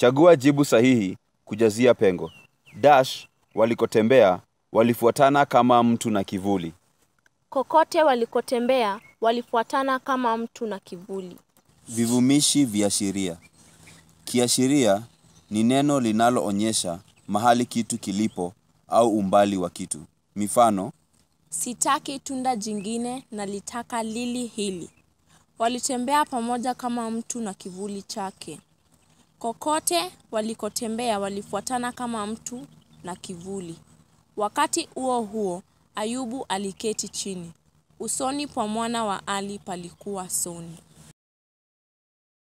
Chagua jibu sahihi kujazia pengo. Dash walikotembea walifuatana kama mtu na kivuli. Kokote walikotembea walifuatana kama mtu na kivuli. Vivumishi viashiria. Kiashiria ni neno linaloonyesha mahali kitu kilipo au umbali wa kitu. Mifano, Sitaki tunda jingine nalitaka lili hili. Walitembea pamoja kama mtu na kivuli chake. Kokote walikotembea walifuatana kama mtu na kivuli. Wakati huo huo, Ayubu aliketi chini. Usoni pa mwana wa Ali palikuwa soni.